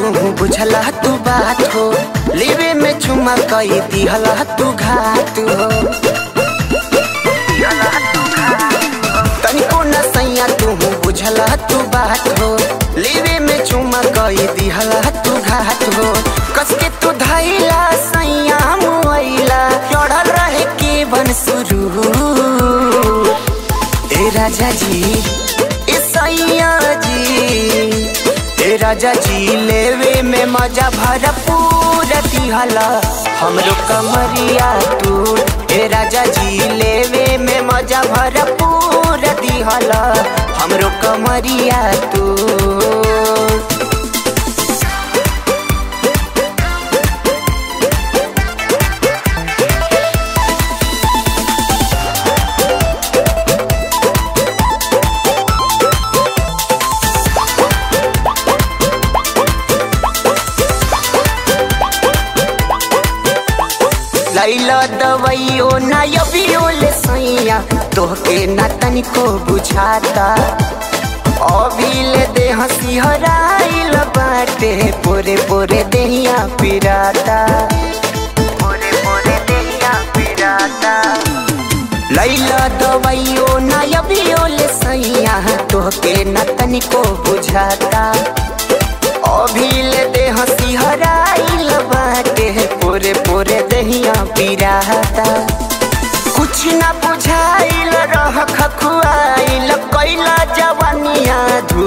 तू बुझला तू बात हो लेवे में चुमा कई दिहला तू घात हो तनिको न सैया तू बुझला तू बात हो लेवे में चुमा कई दिहला तू घात हो कसके तू धैला सैया मुआइला चढ़ल रहे के बन शुरू ए राजा जी ए सैया जी ए राजा जी लेवे में मजा भरपूर दिहला हमरो कमरिया तू ए राजा जी लेवे में मजा भरपूर दिहला हमरो कमरिया तू लैला दवाइयो ना यबियो ले सैया तोहके ना तनिको बुझाता अभी ले दे हंसी हराइल बाटे पोरे पोरे देहिया पिराता पोरे पोरे देहिया पिराता लैला दवाइयो ना यबियो ले सैया तोहके ना तनिको बुझाता अभी ले दे हंसी हराइल बाटे पोरे पोरे दहिया पिराता कुछ ना बुझाइल रह खखुआइल कैला जवानिया धू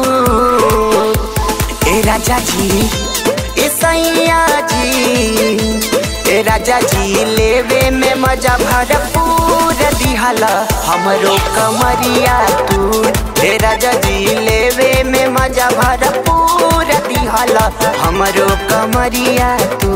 ए राजा जी ए सैया जी ए राजा जी लेवे में मजा भरपूर दिहला हमरो कमरिया तू ए राजा जी लेवे में मजा भरपूर दिहला हमरो कमरिया तू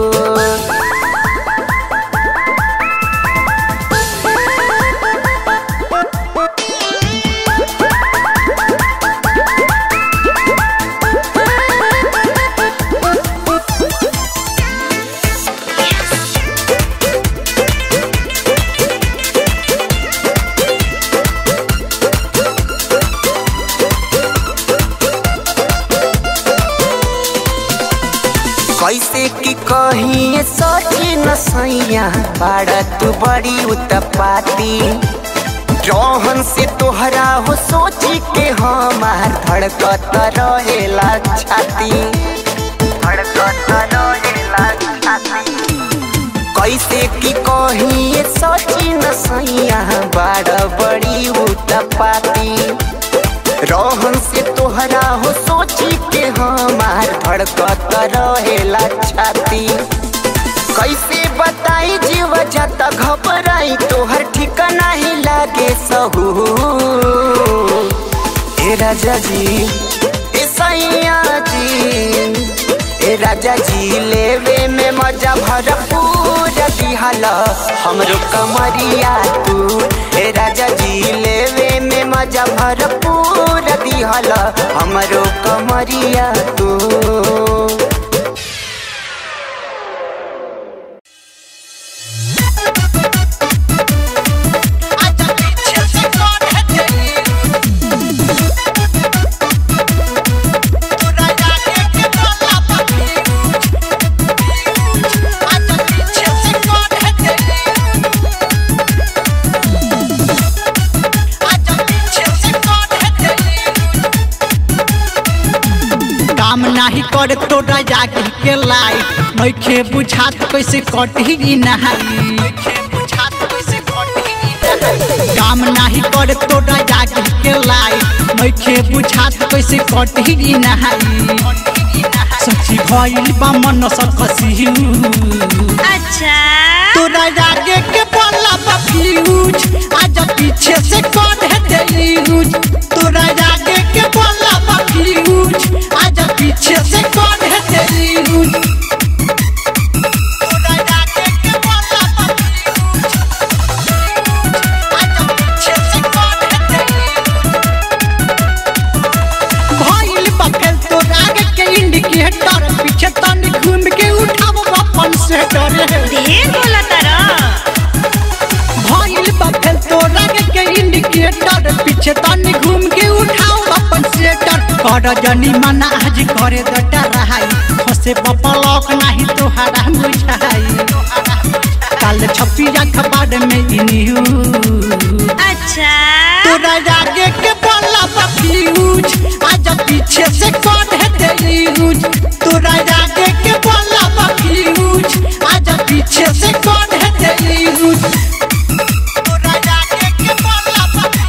कैसे की कही सोची न सैया बाड़ा तू बड़ी उतपाती जौहन से तोहरा हो सोची के हमार धड़कत रहेला छाती धड़कत रहेला छाती कैसे की कही सोची न सैया बाड़ा बड़ी उतपाती रोहन से तोहरा हो सोची के हमार धड़कत रहेला छाती कैसे बताई जीव जाता घबराई तोहर ठिकाना ही लागे सहू ए राजा जी ए सैया जी ए राजा जी लेवे में मजा भरपूर दिहला हमरो कमरिया तू ए राजा जी लेवे में मजा भरपूर दिहला हमरो कमरिया तू काम नाही करे तोरा जाके के लाई नइखे बुझात कैसे कटही नहाई काम नाही करे तोरा जाके के लाई नइखे बुझात कैसे कटही नहाई सची भइल बा मन सकसी अच्छा तोरा आगे के बोला बा फ्यूज आज पीछे से कौन है तेयूज तोरा आगे के बोला बा फ्यूज आज पीछे से कौन है तेयूज तोरा आगे के बोला बा फ्यूज आज पीछे से कौन है तेयूज भइल बा फेल तोरा आगे के इंडिकेटर पीछे तनी घूम के उठाव अपन से डरे ढेर बोला तारा भइल बा फेल तोरा के इंडिकेटर पीछे तनी घूम के उठाओ अपन सेटर कर जनी मना आज करे दटा रहाई हसे पपलक नाही तोहरा बुझाई काल छपी अखबार में इनियू अच्छा तोरा आगे के बोला फ्यूज आज पीछे से कौन है तेरी यूज तोरा आगे के बोला फ्यूज आज पीछे से कौन है तेरी यूज तोरा आगे के बोला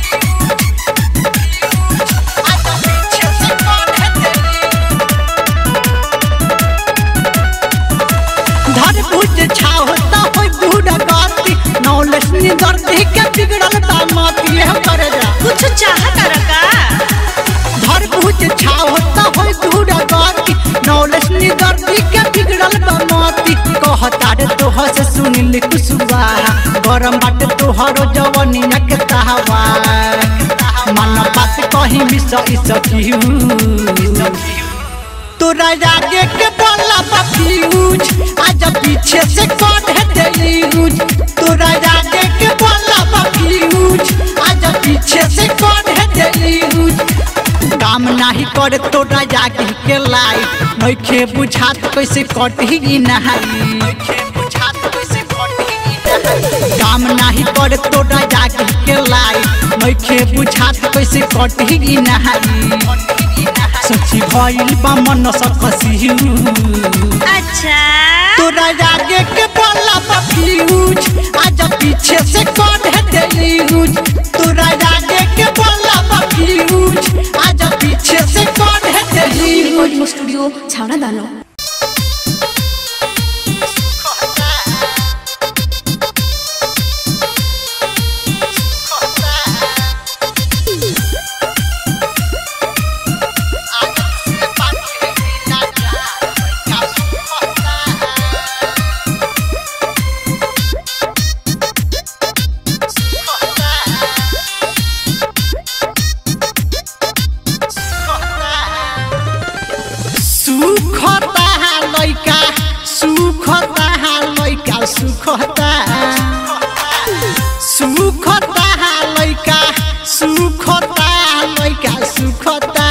आज पीछे से कौन है तेरी धर भुज छावता होय दूर गति नौलेस निदर देख के बिगड़ल दामती है कर जा कुछ चाहता रका धर भुज छावता होय दूर गति नौलेस निदर देख के बिगड़ल दामती कहता रे तोह से सुनिल कुसुबा गरम बाटे तोहरो जवनिया के तहवा मन बात कहीं भी सही सकियू तोरा आगे के बोला फ्यूज आज पीछे से कौन है तेरी यूज तोरा आगे के बोला फ्यूज आज पीछे से कौन है तेरी यूज काम नाही करे तोरा आगे के लाई नइखे बुझात कैसे कटी नहाई काम नाही करे तोरा आगे के लाई नइखे बुझात कैसे कटी नहाई सची भइल बा मन सकसियू अच्छा तोरा आगे के बोला फ्यूज आज पीछे से कौन है तेरी यूज तोरा आगे के बोला फ्यूज आज पीछे से कौन है तेरी यूज রেকর্ডিং স্টুডিও ছাড়া দানো सुखता लैका सुखता लैका सुखता सुखता लैका सुखता लैका सुखता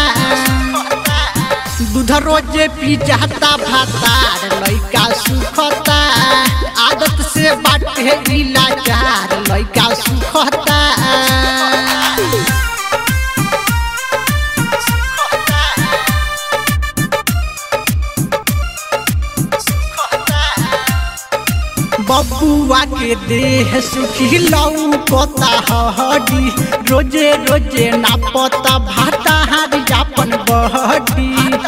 दूध रोजे पी जाता भातार लैका सुखता आदत से बाटे इलाजार लैका सुखता बबुआ के देह सुखी लौकता हडी रोजे रोजे ना पता भाता हारी जापन बहडी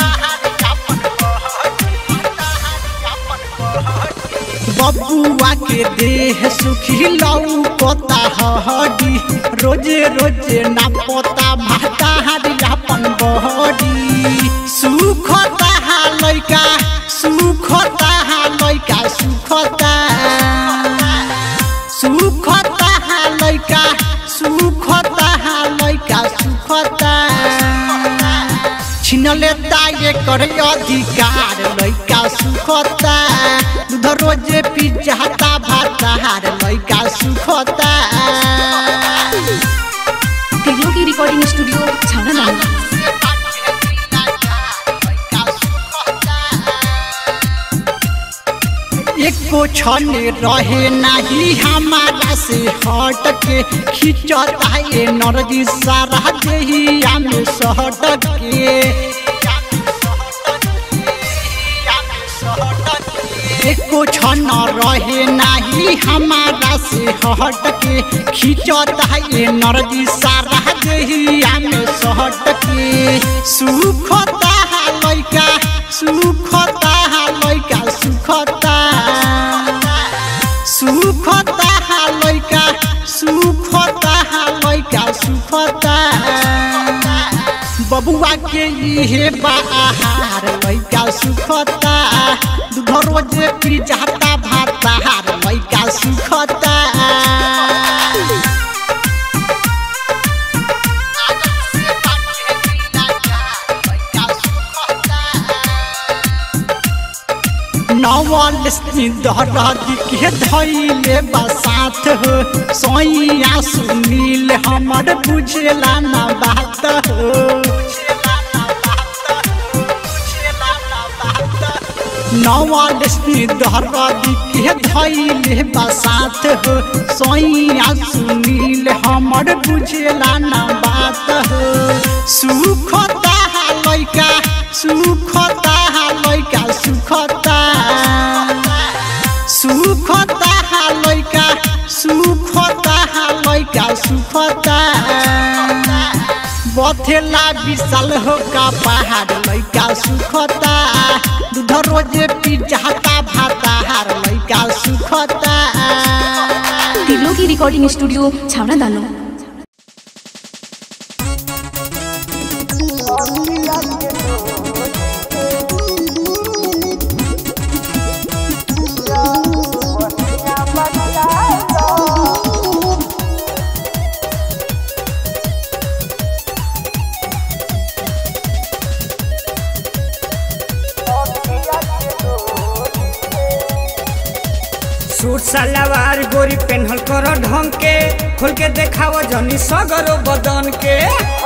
बबुआ के देह सुखी लौकता हडी रोजे रोजे ना पता भाता हारी जापन बहडी सुखता लैका सुखता लैका सुखता सुखता लैका सुखता लैका सुखता छिनले ताये कर अधिकार लैका सुखता दूध रोजे पी जाता भातार लैका सुखता ত্রিলোকি রেকর্ডিং স্টুডিও ছাড়া দানো एको क्षण रहे नहीं हमारा से हट के खिंचता ये नरजी सारा देहिया में सहट के एको क्षण रहे नहीं हमारा से हट के खिंचता ये नरजी सारा देहिया में सहट के सुखता लैका सुखता लैका सुखता सुखता लैका सुखता लैका सुखता बबुआ के इहे बाहर लैका सुखता दूध रोजे पी जाता भातार लैका सुखता नवल दहरादी के धैले बसात हो सोइया सुनील हमर बुझेला ना बात हो नवालक्ष्मी दहरदी के धैले बसात हो सैया सुनील हमर बुझेला ना बात हो सुखता लैका सुखता लैका सुखता सुखता लैका सुखता लैका सुखता बथेला विशाल हो का पहाड़ लैका सुखता दूध रोजे पी जाता भाता हार लैका सुखता तिलो की रिकॉर्डिंग स्टूडियो छावना दानो सूट सलवार गोरी पेन्हल कर ढंग के खोल के देखाव जनी सगरो बदन के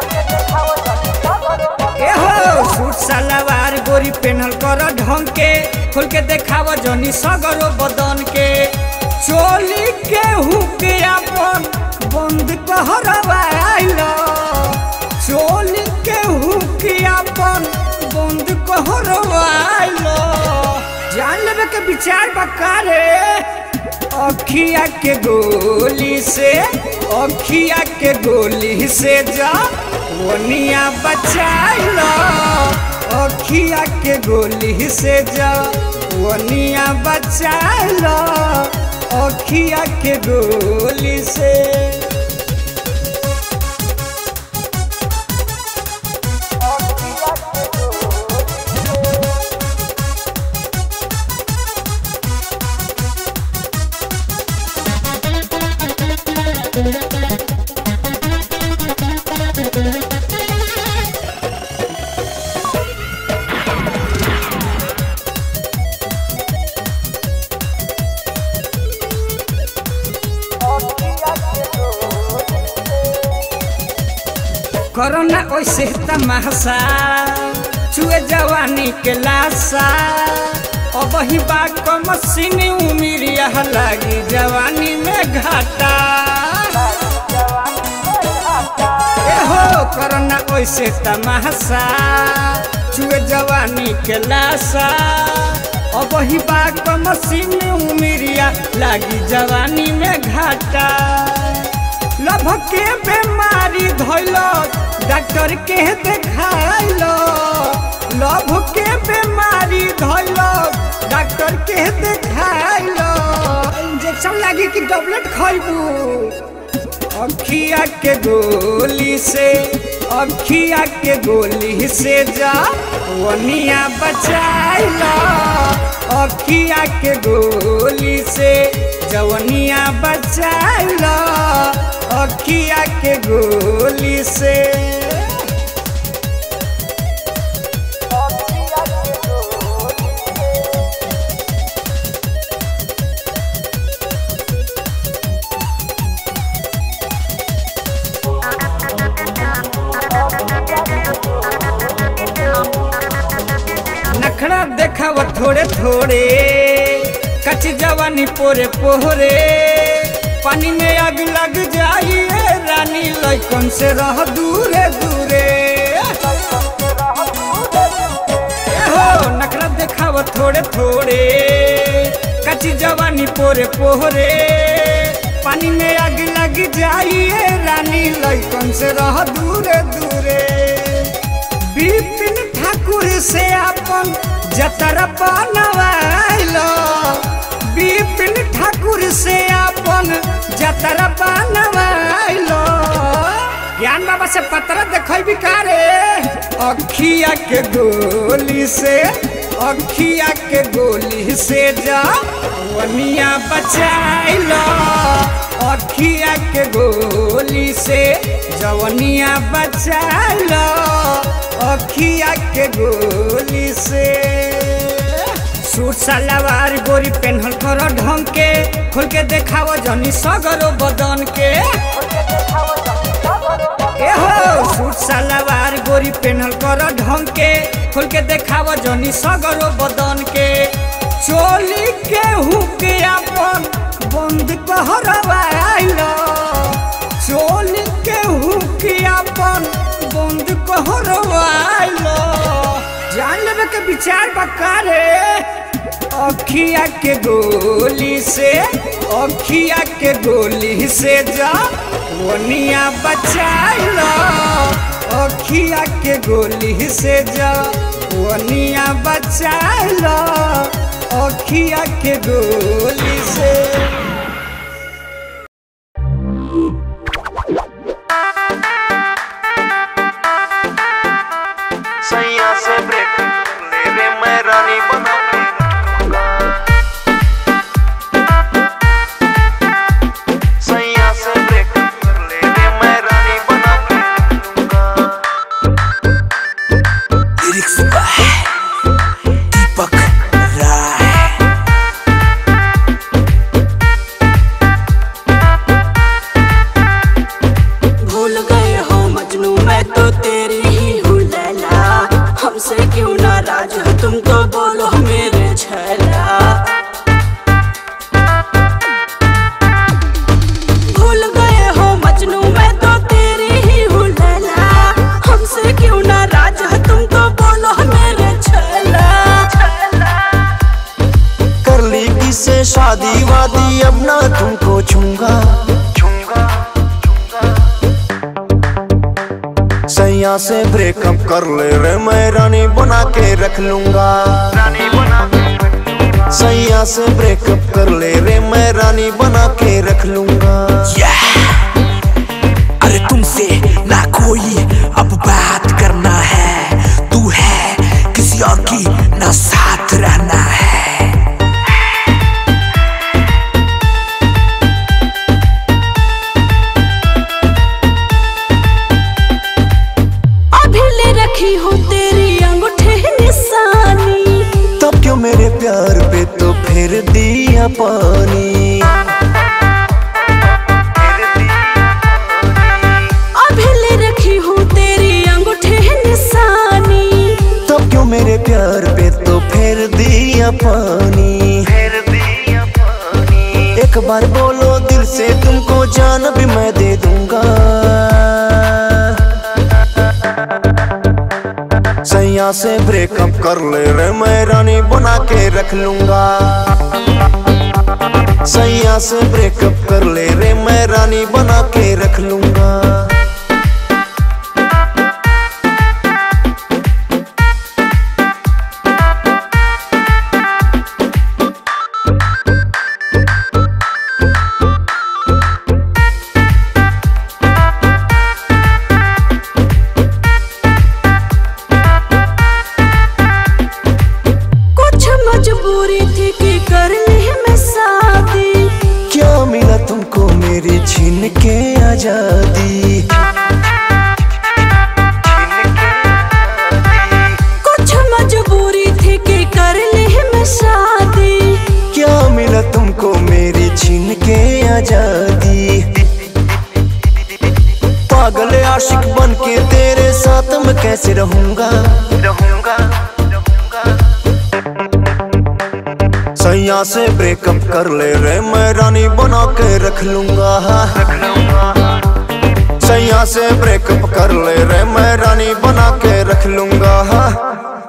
ए हो सूट सलवार गोरी पेन्हल कर ढंग के खोल के देखाव जनी सगरो बदन के चोली के हुक अपन बंद कहरवाइल चोली के हुक अपन बंद कहरवाइल जान लेवे के विचार बकारे अखिया के गोली से अखिया के गोली से जा वनिया बचाइलो अखिया के गोली से जा वनिया बचाइलो अखिया के गोली से कोरोना ओइसे तमाशा छुए जवानी के लाशा अब ही बात को मशीन उमिरिया लागी जवानी में घाटा ए हो कोरोना ओइसे तमाशा छुए जवानी के लाशा अब ही बात को मशीन उमिरिया लागी जवानी में घाटा लभ के बीमारी धैल डॉक्टर के देखाइल लभ के बीमारी धैल डॉक्टर के देखाइल इंजेक्शन लागी कि टैबलेट खैबू अखिया के गोली से अखिया के गोली से जा वनिया बचाइल अखिया के गोली से जवनिया बचाइल अखिया के गोली से नखरा देखाव थोड़े थोड़े कच्ची जवानी पोरे पोहरे पानी में आग लग जाइए रानी लैकन से रह दूरे दूरे ए हो नखरा देखाव थोड़े थोड़े कच्ची जवानी पोरे पोहरे पानी में आग लग जाइए रानी लैकन से रह दूरे दूरे विपिन ठाकुर से अपन जतरा बनवाइलो विपिन ठाकुर से अपन जतरा बनवाइलो ज्ञान बाबा से पत्र देखै बिकारे अखिया के गोली से अखिया के गोली से जा वनिया बचाइलो अखिया के गोली से जवनिया बचाइलो अखिया के गोली से सूट सलवार गोरी पेन्हल कर ढंग के खोल के देखाव जनी सगरो बदन के ए हो सूट सलवार गोरी पेन्हल कर ढंग के खोल के देखाव जनी सगरो बदन के चोली के हुके अपन बंद कहरवाइलो चोली के हुके अपन बंद कहरवाइलो जान लेवे के विचार बकारे अखिया के गोली से अखिया के गोली से जा वनिया बचाइलो अखिया के गोली से जा वनिया बचाइलो अखिया के गोली से सैया से ब्रेक ले रे मैं रानी बना के रखूंगा। सैया से ब्रेक ले रे मैं रानी बना के रखूंगा। लिरिक्स बाय दीपक राय भूल गए हो मजनू मैं तो तेरी ही हूँ लैला हमसे क्यों नाराज हो तुम तो बोलो मेरे छैला भूल गए हो मजनू मैं तो तेरी ही हूँ लैला हमसे क्यों नाराज हो तुम तो बोलो मेरे छैला कर ली किसे शादी वादी अब ना तुमको छूंगा छूंगा सैया से ब्रेकअप कर ले रे मैं रानी बना के रख लूंगा रानी बना के रखूंगा। सैया से ब्रेकअप कर ले रे मैं रानी बना के रख लूंगा अरे तुमसे ना कोई अब बात करना है तू है किसी और की ना साथ रहना है अभी ले रखी हूँ तेरी अंगूठे निशानी तब क्यों मेरे प्यार पे तो फिर दिया पानी अभी ले रखी हूँ तेरी अंगूठे निशानी तब क्यों मेरे प्यार पे तो फिर दिया पानी फिर दिया पानी एक बार बोलो दिल से तुमको जान भी मैं दे दूंगा सैया से ब्रेकअप कर ले रे मैं रानी बना के रख लूंगा सैया से ब्रेकअप कर ले रे मैं रानी बना के रख लूंगा कुछ मजबूरी थी कि कर ली मैं शादी क्या मिला तुमको मेरी छीन के आजादी कुछ मजबूरी थी कि कर ली मैं शादी क्या मिला तुमको मेरी छीन के आजादी पागल आशिक बन के तेरे साथ मैं कैसे रहूंगा रहूंगा रहूंगा सैया से ब्रेकअप कर ले रे मैं रानी बना के रख लूंगा रख लूंगा सैया से ब्रेकअप कर ले रे मैं रानी बना के रख लूंगा